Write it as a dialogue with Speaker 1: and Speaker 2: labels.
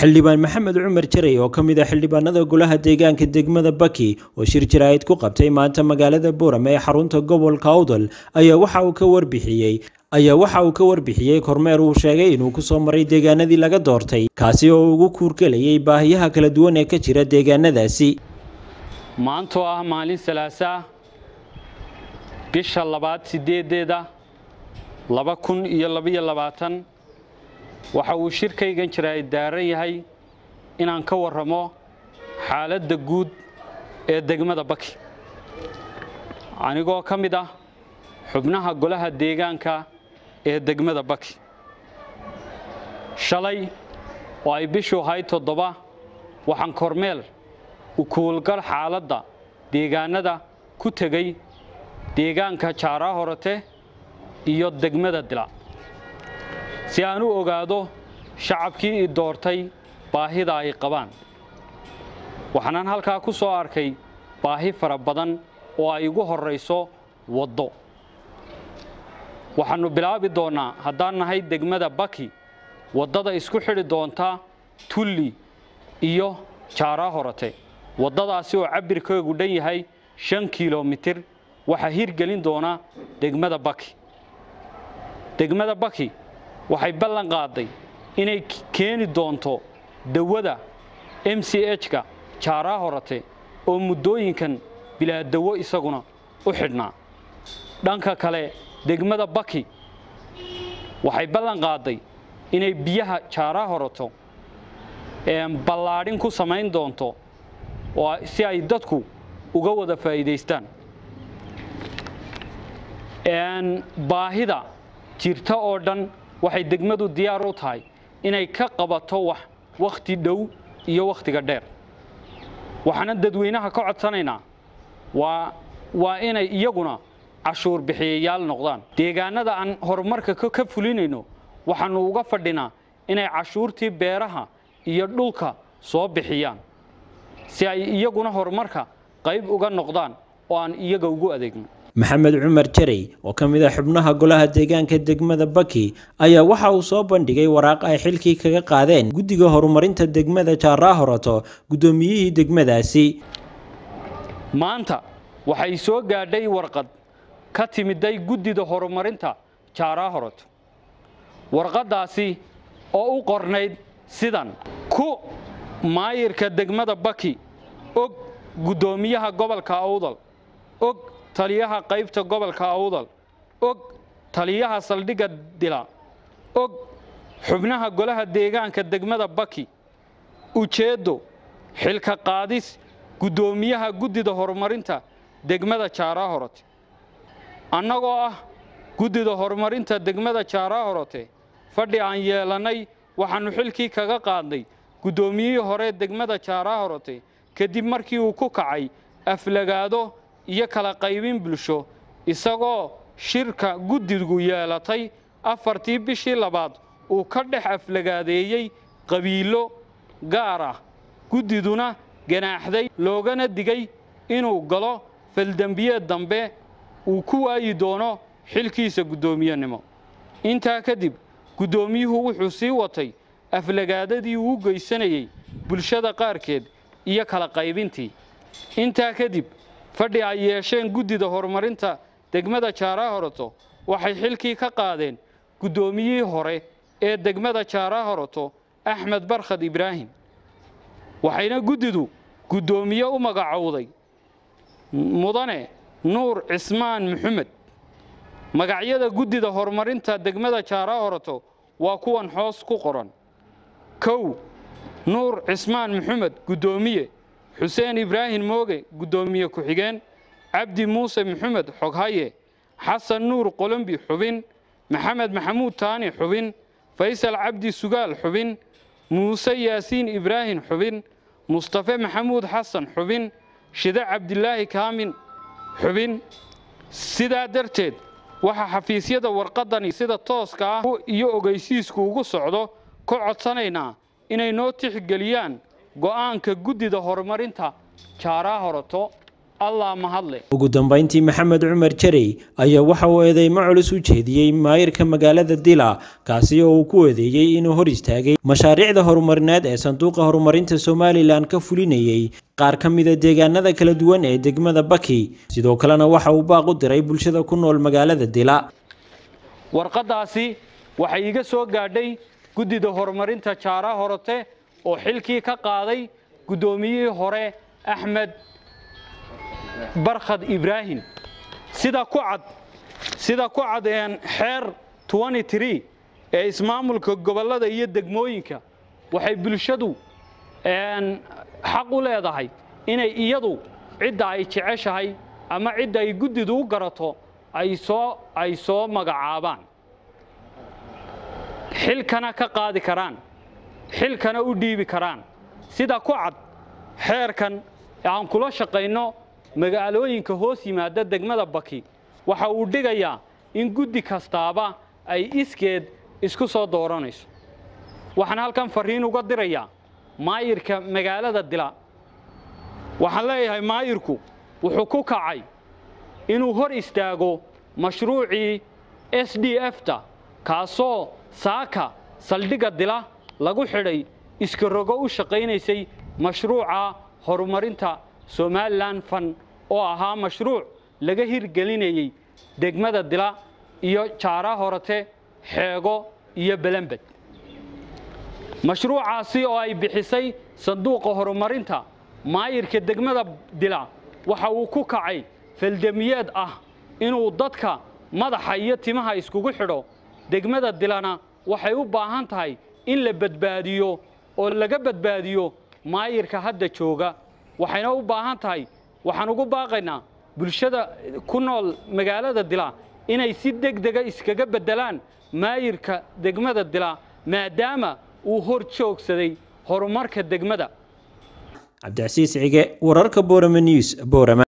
Speaker 1: xildhibaan maxamed cumar jaray oo ka mid ah xildhibaanada golaha deegaanka degmada baki oo shir jaraa'id ku qabtay maanta magaalada buuram ee xarunta gobolka awdal ayaa waxa uu ka warbixiyey ayaa waxa uu ka warbixiyey kormeer uu sheegay inuu kusoo maray deegaanadii laga doortay kaasi oo ugu kuurgelayay baahiyaha kala duwan ee ka jira deegaanadaasi
Speaker 2: maantoo ah maalin salaasaa bisha labaad sideedeeda laba kun iyo labaiyo labaatan waxa uu shirkaygan jaraa'id daaran yahay inaan ka warramo xaaladda guud ee degmada baki anigoo ka mid ah xubnaha golaha deegaanka ee degmada baki shalay oo ay bishu ahayd toddoba waxaan kormeel u kuulgal xaaladda deegaanada ku tegey deegaanka jaaraa horote iyo degmada dila si aan u ogaado shacabkii i doortay baahida ay qabaan waxaanaan halkaa ku soo arkay baahi fara badan oo ay igu horrayso waddo waxaannu bilaabi doonnaa haddaan nahay degmada baki waddada isku xidhi doonta tulli iyo jaaraa horote waddadaasi oo cabbirkeegu dhan yahay shan kilomitir waxaa hirgelin doona degmada baki degmada baki waxay ballan qaaday inay keeni doonto dawada m c h-ka jaaraa horote oo muddooyinkan bilaa dawo isaguna u xidhnaa dhanka kale degmada baki waxay ballan qaaday inay biyaha jaaraa horoto ballaadhin ku samayn doonto oo si ay dadku uga wada faa'iidaystaan baahida jirta oo dhan waxay degmadu diyaar u tahay inay ka qabato wax wakhti dhow iyo wakhtiga dheer waxaana dadweynaha ka codsanaynaa waa waa inay iyaguna cashuur bixiyayaal noqdaan deegaanada aan horumarka ka fulinayno waxaannu uga fadhinaa inay cashuurtii beeraha iyo dhulka soo bixiyaan si ay iyaguna horumarka qayb uga noqdaan oo aan iyaga ugu adeegno
Speaker 1: maxamed cumar jaray oo ka mid ah xubnaha golaha deegaanka degmada baki ayaa waxa uu soo bandhigay waraaq ay xilkii kaga qaadeen guddiga horumarinta degmada jaaraa horoto guddoomiyihii degmadaasi
Speaker 2: maanta waxay soo gaadhay warqad ka timiday guddida horumarinta jaaraa horoto warqaddaasi oo u qornayd sidan ku maayirka degmada baki og guddoomiyaha gobolka awdal og taliyaha qaybta gobolka awdal og taliyaha saldhigga dila og xubnaha golaha deegaanka degmada baki ujeeddo xilka qaadis guddoomiyaha guddida horumarinta degmada jaaraa horote annagoo ah guddida horumarinta degmada jaaraa horote fadhi aan yeelannay waxaannu xilkii kaga qaadnay guddoomiyihii hore degmada jaaraa horote kadib markii uu ku kacay aflagaado iyo kala qaybin bulsho isagoo shirka guddigu yeelatay afartii bishii labaad uu ka dhex aflagaadeeyey qabiilo gaar ah guddiduna ganaaxday loogana digay inuu galo faldembiyeed dambe uu ku waayi doono xilkiisa guddoomiyenimo intaa kadib guddoomiyuhu wuxuu sii watay aflagaadadii uu u geysanayey bulshada qaarkeed iyo kala qaybintii intaa kadib fadhi ay yeesheen guddida horumarinta degmada jaaraa horoto waxay xilkii ka qaadeen guddoomiyihii hore ee degmada jaaraa horoto axmed barkhad ibraahim waxayna guddidu guddoomiye u magacowday mudane nuur cismaan maxamed magacyada guddida horumarinta degmada jaaraa horoto waa kuwan hoos ku qoran kow nuur cismaan maxamed guddoomiye xuseen ibraahim mooge guddoomiye ku-xigeen cabdi muuse maxamed xoghaye xasan nuur qolombi xubin maxamed maxamuud taani xubin faysal cabdi sugaal xubin muuse yaasiin ibraahim xubin mustafe maxamuud xasan xubin shide cabdilaahi kaamin xubin sidaa darteed waxaa xafiisyada warqaddani sida tooska ah iyo ogeysiisku ugu socdo ka codsanaynaa inay noo tixgeliyaan go'aanka guddida horumarinta jaaraa horoto allah mahadle
Speaker 1: ugu dambeyntii maxamed cumar jarey ayaa waxa uu eedeymo culus u jeediyey maayirka magaalada dila kaasi oo uu ku eedeeyey inuu hor istaagay mashaariicda horumarineed ee sanduuqa horumarinta somalilan ka fulinayay qaar ka mida deegaanada kala duwan ee degmada baki sidoo kalena waxa uu baaq u diray bulshada ku nool magaalada dila
Speaker 2: warqaddaasi waxay iga soo gaadhay guddida horumarinta jaara horote oo xilkii ka qaaday guddoomiyihii hore axmed barkhad ibraahim sida ku cad sida ku cad xeer ee ismaamulka gobollada iyo degmooyinka waxay bulshadu xaq u leedahay inay iyadu cidda ay jeceshahay ama cidda ay guddidu u garato ay soo ay soo magacaabaan xilkana ka qaadi karaan xilkana u dhiibi karaan sida ku cad xeerkan aan kula shaqayno magaalooyinka hoos yimaada degmada baki waxa uu dhigayaa in guddi kastaaba ay iskeed isku soo dooranayso waxaan halkan farriin uga dirayaa maayirka magaalada dila waxaan leeyahay maayirku wuxuu ku kacay inuu hor istaago mashruucii s d f-ta kaasoo saaka saldhigga dila lagu xidhay iska rogo u shaqaynaysay mashruuca horumarinta somalilan fan oo ahaa mashruuc laga hirgelinayey degmada dila iyo jaara horote xeego iyo belembed mashruucaasi oo ay bixisay sanduuqa horumarinta maayirka degmada dila waxa uu ku kacay faldamiyeed ah inuu dadka madaxa iyo timaha iskugu xidho degmada dilana waxay u baahan tahay in la badbaadiyo oo laga badbaadiyo maayirka hadda jooga waxayna u baahan tahay waxaan ugu baaqaynaa bulshada ku nool magaalada dila inay si degdega iskaga beddelaan maayirka degmada dila maadaama uu hor joogsaday horumarka degmada
Speaker 1: cabdicasiis cige wararka borame news borame